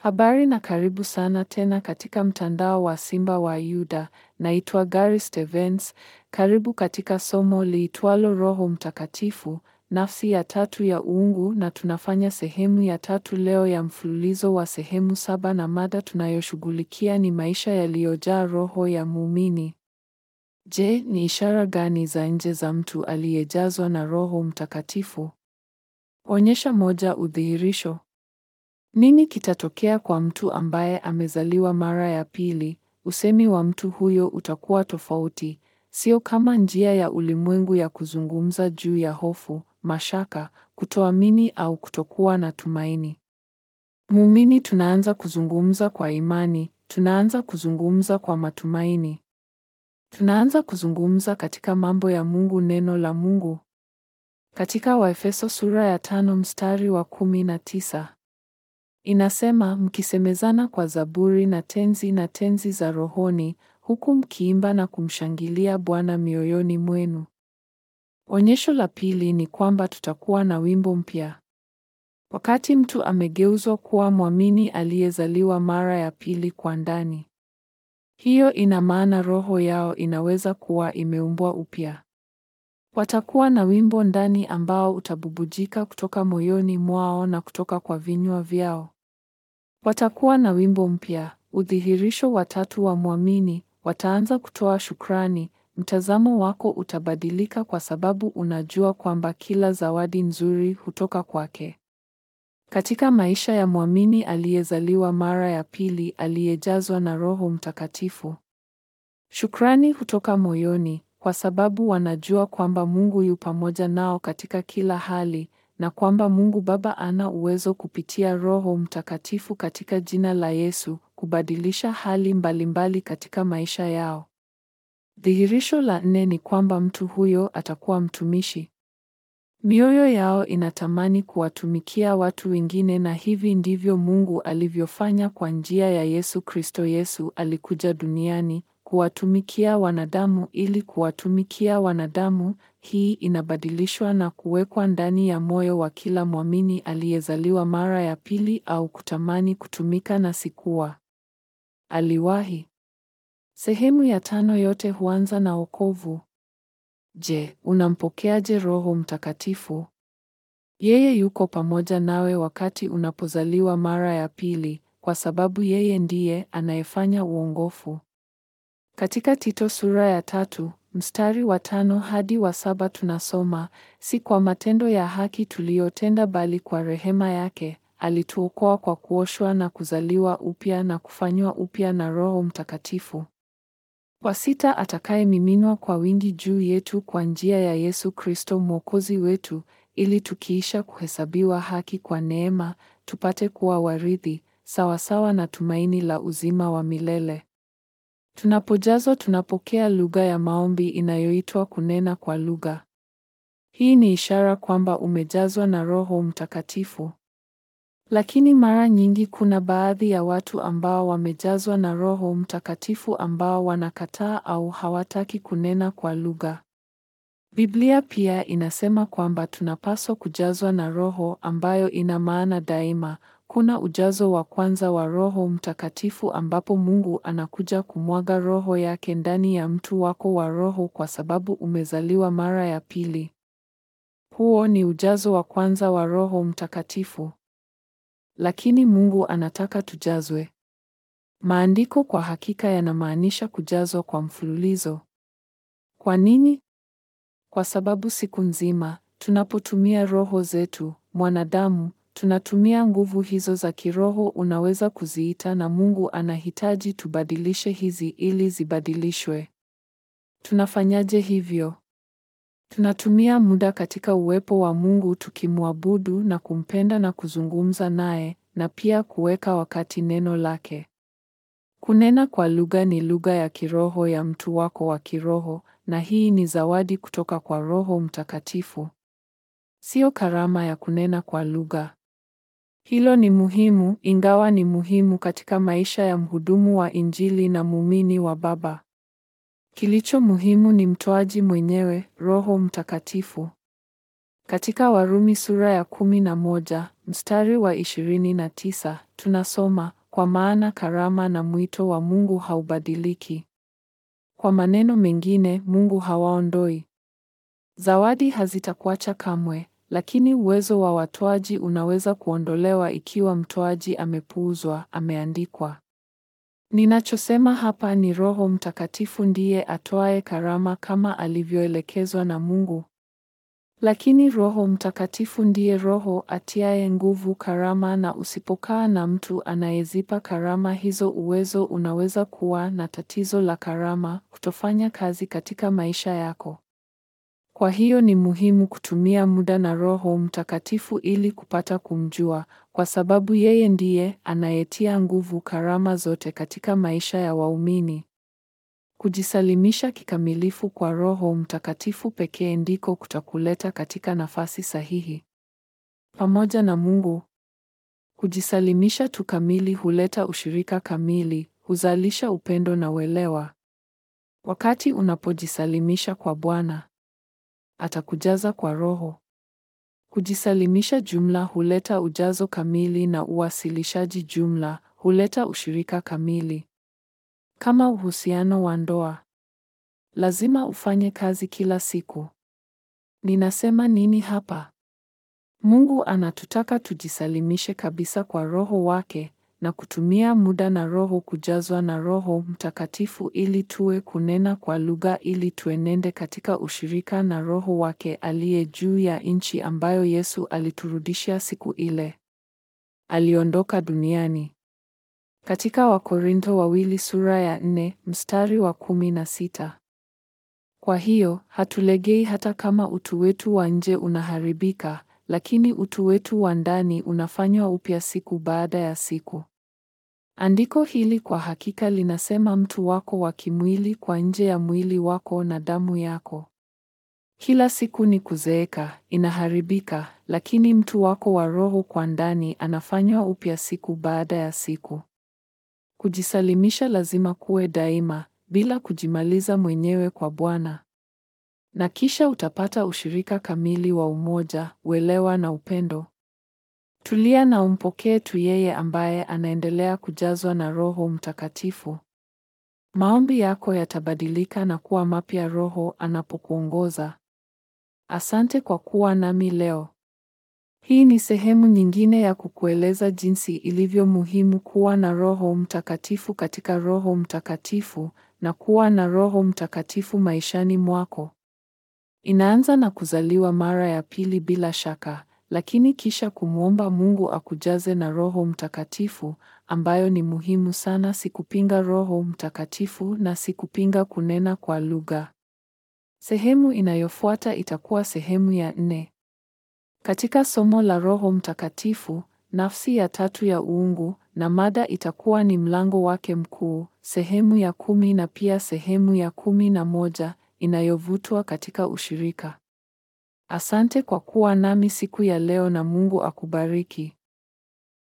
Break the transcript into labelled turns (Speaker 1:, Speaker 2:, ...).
Speaker 1: Habari na karibu sana tena katika mtandao wa Simba wa Yuda. Naitwa Gary Stevens. Karibu katika somo liitwalo Roho Mtakatifu, nafsi ya tatu ya uungu na tunafanya sehemu ya tatu leo ya mfululizo wa sehemu saba na mada tunayoshughulikia ni maisha yaliyojaa roho ya muumini. Je, ni ishara gani za nje za mtu aliyejazwa na Roho Mtakatifu? Onyesha moja udhihirisho. Nini kitatokea kwa mtu ambaye amezaliwa mara ya pili? Usemi wa mtu huyo utakuwa tofauti, sio kama njia ya ulimwengu ya kuzungumza juu ya hofu, mashaka, kutoamini au kutokuwa na tumaini. Muumini tunaanza kuzungumza kwa imani, tunaanza kuzungumza kwa matumaini. Tunaanza kuzungumza katika mambo ya Mungu, neno la Mungu. Katika Waefeso sura ya tano mstari wa kumi na tisa. Inasema mkisemezana kwa zaburi na tenzi na tenzi za rohoni, huku mkiimba na kumshangilia Bwana mioyoni mwenu. Onyesho la pili ni kwamba tutakuwa na wimbo mpya. Wakati mtu amegeuzwa kuwa mwamini aliyezaliwa mara ya pili kwa ndani. Hiyo ina maana roho yao inaweza kuwa imeumbwa upya. Watakuwa na wimbo ndani ambao utabubujika kutoka moyoni mwao na kutoka kwa vinywa vyao. Watakuwa na wimbo mpya, udhihirisho wa tatu wa mwamini, wataanza kutoa shukrani. Mtazamo wako utabadilika kwa sababu unajua kwamba kila zawadi nzuri hutoka kwake. Katika maisha ya mwamini aliyezaliwa mara ya pili aliyejazwa na Roho Mtakatifu. Shukrani hutoka moyoni kwa sababu wanajua kwamba Mungu yu pamoja nao katika kila hali na kwamba Mungu Baba ana uwezo kupitia Roho Mtakatifu katika jina la Yesu kubadilisha hali mbalimbali katika maisha yao. Dhihirisho la nne ni kwamba mtu huyo atakuwa mtumishi. Mioyo yao inatamani kuwatumikia watu wengine na hivi ndivyo Mungu alivyofanya kwa njia ya Yesu Kristo. Yesu alikuja duniani kuwatumikia wanadamu ili kuwatumikia wanadamu. Hii inabadilishwa na kuwekwa ndani ya moyo wa kila mwamini aliyezaliwa mara ya pili au kutamani kutumika na sikuwa aliwahi. Sehemu ya tano yote huanza na wokovu. Je, unampokeaje Roho Mtakatifu? Yeye yuko pamoja nawe wakati unapozaliwa mara ya pili, kwa sababu yeye ndiye anayefanya uongofu. Katika Tito sura ya tatu mstari wa tano hadi wa saba tunasoma, si kwa matendo ya haki tuliyotenda, bali kwa rehema yake alituokoa kwa kuoshwa na kuzaliwa upya na kufanywa upya na Roho Mtakatifu kwa sita atakayemiminwa kwa wingi juu yetu kwa njia ya Yesu Kristo Mwokozi wetu, ili tukiisha kuhesabiwa haki kwa neema, tupate kuwa warithi sawasawa na tumaini la uzima wa milele. Tunapojazwa tunapokea lugha ya maombi inayoitwa kunena kwa lugha. Hii ni ishara kwamba umejazwa na Roho Mtakatifu. Lakini mara nyingi kuna baadhi ya watu ambao wamejazwa na Roho Mtakatifu ambao wanakataa au hawataki kunena kwa lugha. Biblia pia inasema kwamba tunapaswa kujazwa na Roho ambayo ina maana daima. Kuna ujazo wa kwanza wa Roho Mtakatifu ambapo Mungu anakuja kumwaga Roho yake ndani ya mtu wako wa roho kwa sababu umezaliwa mara ya pili. Huo ni ujazo wa kwanza wa Roho Mtakatifu. Lakini Mungu anataka tujazwe. Maandiko kwa hakika yanamaanisha kujazwa kwa mfululizo. Kwa nini? Kwa sababu siku nzima tunapotumia roho zetu, mwanadamu, tunatumia nguvu hizo za kiroho unaweza kuziita na Mungu anahitaji tubadilishe hizi ili zibadilishwe. Tunafanyaje hivyo? Tunatumia muda katika uwepo wa Mungu tukimwabudu na kumpenda na kuzungumza naye na pia kuweka wakati neno lake. Kunena kwa lugha ni lugha ya kiroho ya mtu wako wa kiroho na hii ni zawadi kutoka kwa Roho Mtakatifu. Sio karama ya kunena kwa lugha. Hilo ni muhimu, ingawa ni muhimu katika maisha ya mhudumu wa Injili na muumini wa Baba. Kilicho muhimu ni mtoaji mwenyewe, Roho Mtakatifu. Katika Warumi sura ya kumi na moja mstari wa ishirini na tisa tunasoma kwa maana karama na mwito wa Mungu haubadiliki. Kwa maneno mengine, Mungu hawaondoi. Zawadi hazitakuacha kamwe, lakini uwezo wa watoaji unaweza kuondolewa ikiwa mtoaji amepuuzwa, ameandikwa. Ninachosema hapa ni Roho Mtakatifu ndiye atoaye karama kama alivyoelekezwa na Mungu. Lakini Roho Mtakatifu ndiye Roho atiaye nguvu karama, na usipokaa na mtu anayezipa karama hizo, uwezo unaweza kuwa na tatizo la karama kutofanya kazi katika maisha yako. Kwa hiyo ni muhimu kutumia muda na Roho Mtakatifu ili kupata kumjua, kwa sababu yeye ndiye anayetia nguvu karama zote katika maisha ya waumini. Kujisalimisha kikamilifu kwa Roho Mtakatifu pekee ndiko kutakuleta katika nafasi sahihi pamoja na Mungu. Kujisalimisha tu kamili huleta ushirika kamili, huzalisha upendo na uelewa. Wakati unapojisalimisha kwa Bwana, atakujaza kwa Roho. Kujisalimisha jumla huleta ujazo kamili na uwasilishaji jumla huleta ushirika kamili. Kama uhusiano wa ndoa, lazima ufanye kazi kila siku. Ninasema nini hapa? Mungu anatutaka tujisalimishe kabisa kwa Roho wake na kutumia muda na Roho kujazwa na Roho Mtakatifu ili tuwe kunena kwa lugha ili tuenende katika ushirika na Roho wake aliye juu ya nchi ambayo Yesu aliturudishia siku ile aliondoka duniani. Katika Wakorintho wawili sura ya nne mstari wa kumi na sita. Kwa hiyo hatulegei hata kama utu wetu wa nje unaharibika, lakini utu wetu wa ndani unafanywa upya siku baada ya siku. Andiko hili kwa hakika linasema mtu wako wa kimwili kwa nje ya mwili wako na damu yako. Kila siku ni kuzeeka, inaharibika, lakini mtu wako wa roho kwa ndani anafanywa upya siku baada ya siku. Kujisalimisha lazima kuwe daima, bila kujimaliza mwenyewe kwa Bwana. Na kisha utapata ushirika kamili wa umoja, uelewa na upendo. Tulia na umpokee tu yeye ambaye anaendelea kujazwa na Roho Mtakatifu. Maombi yako yatabadilika na kuwa mapya Roho anapokuongoza. Asante kwa kuwa nami leo. Hii ni sehemu nyingine ya kukueleza jinsi ilivyo muhimu kuwa na Roho Mtakatifu katika Roho Mtakatifu na kuwa na Roho Mtakatifu maishani mwako. Inaanza na kuzaliwa mara ya pili bila shaka, lakini kisha kumwomba Mungu akujaze na Roho Mtakatifu, ambayo ni muhimu sana, si kupinga Roho Mtakatifu na si kupinga kunena kwa lugha. Sehemu inayofuata itakuwa sehemu ya nne. Katika somo la Roho Mtakatifu, nafsi ya tatu ya uungu, na mada itakuwa ni mlango wake mkuu, sehemu ya kumi na pia sehemu ya kumi na moja inayovutwa katika ushirika. Asante kwa kuwa nami siku ya leo na Mungu akubariki.